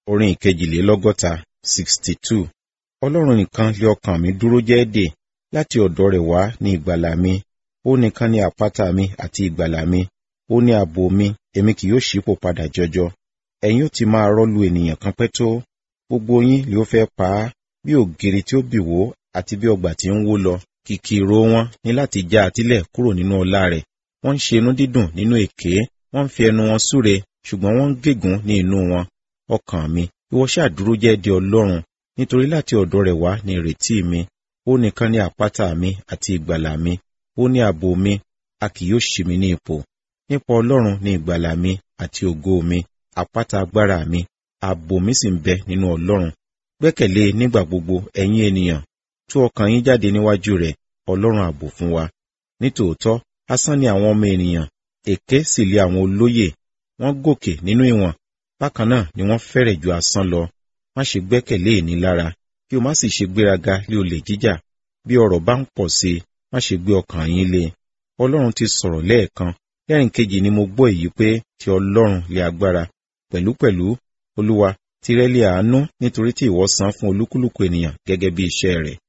orin ìkejìlélọ́gọ́ta sixty two ọlọ́run nìkan lé ọkàn mi dúró jẹ́ẹ́dè láti ọ̀dọ̀ rẹ̀ wá ní ìgbàlà mi ó nìkan ni àpáta mi àti ìgbàlà mi ó ní ààbò mi èmi kì yóò ṣípò padà jọjọ ẹ̀yin ó ti máa rọ́lu ènìyàn kan pẹ́ tó gbogbo yín lè ó fẹ́ pa á bí ògiri tí ó bì wó àti bí ọgbà tí ń wó lọ kìkì ìró wọn ní láti já àtílẹ̀ kúrò nínú ọlá rẹ̀ wọ́n ń ṣe inú dídùn nínú èké wọ́n ń fi ẹnu wọn súre ṣùgbọ́n wọ́n ń gégùn ní inú wọn ọkàn mi ìwọ ṣáà dúró jẹ́ di ọlọ́run nítorí láti ọ̀dọ̀ rẹ̀ wá ní ìrètí mi ó nìkan ní àpáta mi àti ìgbàlà mi ó ní ààbò mi a kì yóò ṣì mí ní ipò nípa ọlọ́run ní ìgbàlà mi àti ògo mi àpáta agbára mi ààbò mi sì ń bẹ nínú ọlọ́run gbẹ́kẹ̀lé nígbà gbogbo ẹ̀yin ènìyàn tú ọkàn yín jáde níwájú rẹ̀ ọlọ́run ààbò fún wa nítòótọ́ asán ni àwọn ọmọ ènìyàn èké sì lé àwọn olóyè wọ́n gòkè nínú ìwọ̀n bákan náà ni wọ́n fẹ́rẹ̀ ju asán lọ má ṣe gbẹ́kẹ̀lé ìnilára kí o má sì ṣe gbéraga lé olè jíjà bí ọrọ̀ bá ń pọ̀ sí i má ṣe gbé ọkàn yín lé ọlọ́run ti sọ̀rọ̀ lẹ́ẹ̀kan lẹ́rìn kejì ni mo gbọ́ èyí pé ti ọlọ́run lé agbára pẹ̀lúpẹ̀lú olúwa tirẹ̀ lé àánú nítorí tí ìwọ san fún olúkúlùkù ènìyàn gẹ́gẹ́ bí iṣẹ́ rẹ̀